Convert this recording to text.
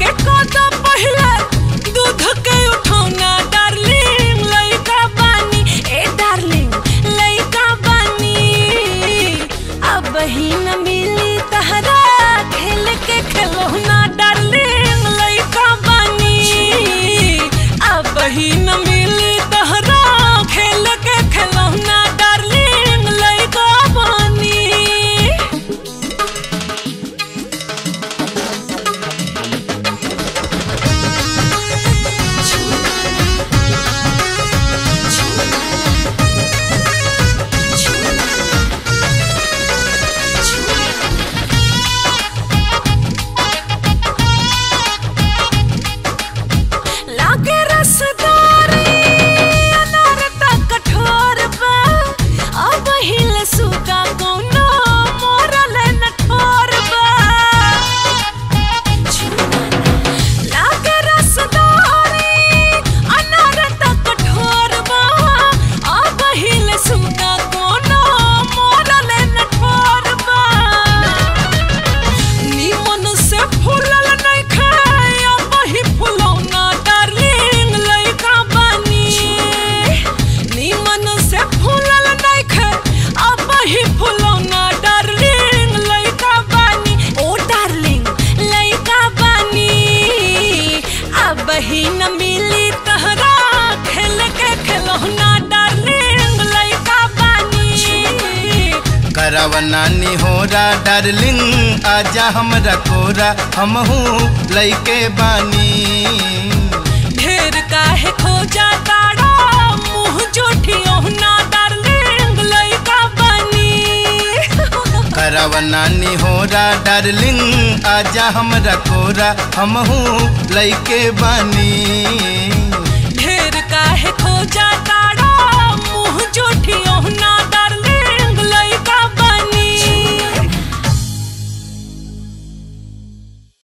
के कोदा पहले दूध के उठौना डार्लिंग लइका बानी ए डार्लिंग लइका बानी अब ही न मिली तहरा खेल के खिलौना डार्लिंग लइका बानी अब ही न मिली तहरा खेल के खिलौना डार्लिंग लइका बानी लागे रसदारी अनार त कठोर बा अब हिल सुगा कोनो मोरल न ठोर बा लागे रसदारी अनार त कठोर बा अब हिल सुगा कोनो मोरल न ठोर बा निमन से फूलल नहीं खाया वही फुलौना डार्लिंग लइका बानी निमन से फूलल नहीं खाए अब वही फुलौना डार्लिंग लइका बानी ओ डार्लिंग लइका बानी अब ही न मिली तहरा खेल के खिलौना डार्लिंग लइका बानी करव नानी होरा डार्लिंग आजा हमरा कोरा हमहू लइके बानी ढेर काहे खोजा ताड़ा मुंह जोठियो ना डार्लिंग लइका बनी करव नानी होरा डार्लिंग आजा हमरा कोरा हमहू लइके बानी ढेर काहे खोजा ताड़ा मुंह जोठियो ना